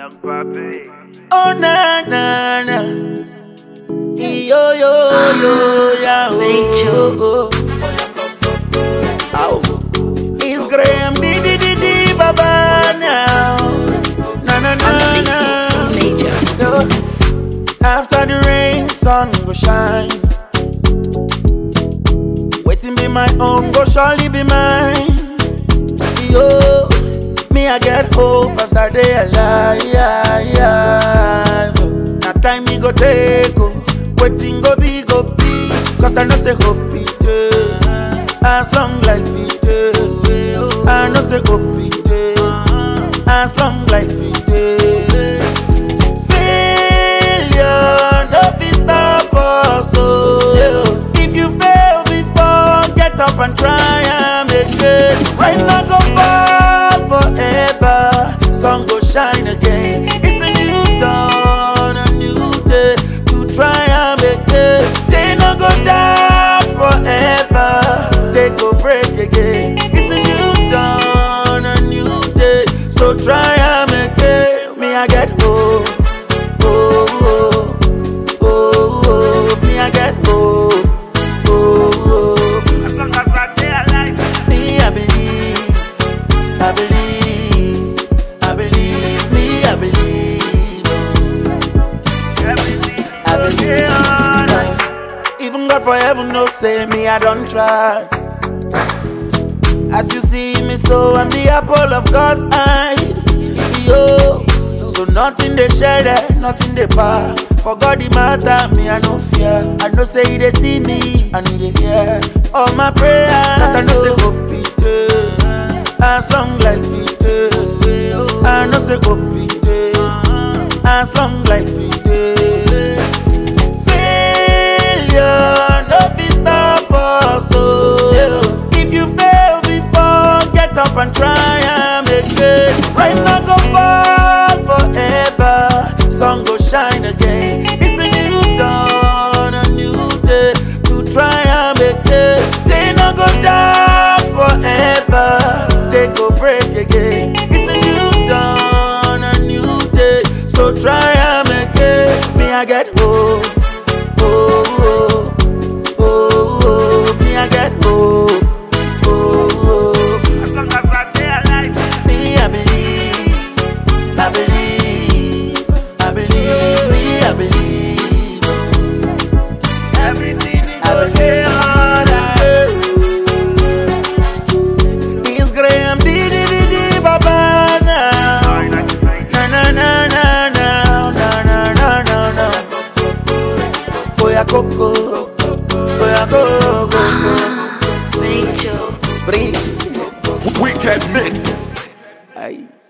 Young Papi. Oh na na na. Yo yo yo ya oh oh. Ow. It's Graham di di di di baba now. Na na na na. Major. Yo. After the rain, sun go shine. Waiting be my own, go surely be mine. Yo, me I get hope as I day alive. Now time me go take oh, waiting go be go be. Cause I know say hope it eh. as long life it eh. I know say hope it eh. as long life it eh. Failure no fit stop us oh. If you fail before, get up and try am again. Rain no go fall forever, sun go shine again. It's a new dawn, a new day to try am again. They no go down forever, they go break again. It's a new dawn, a new day, so try am again. Me I get hope, oh oh oh oh. Me I get hope, oh oh. As long as I stay alive. Me, I believe, I believe, I believe, me, I believe, Everything is I okay, believe. alright. Even God for heaven no say me, I don't try. As you see me, so I'm the apple of God's eye. Yo, so nothing they share there, nothing they par. For God the matter, me I no fear. I know say they see me, and they hear all my prayers. Cause I know say hope it eh, as long life it eh. I know say hope it eh, as long life it eh. Failure no fit stop us oh. If you fail before, get up and try am again. Rain no go fall forever, sun go shine again. It's a new dawn, a new day to try am again. They no go down forever, they go break again. It's a new dawn, a new day, so try am again. Me I get hope, oh oh oh oh. Me I get hope, oh oh. As long as I stay alive. Me, I believe, I believe, I believe, me, I believe, Everything is I okay, alright. believe. It's Graham, di di di di, baba now. Na na na na na na na na na na. Oya coco, oya coco, Major. bring, Weekend Mix. ay.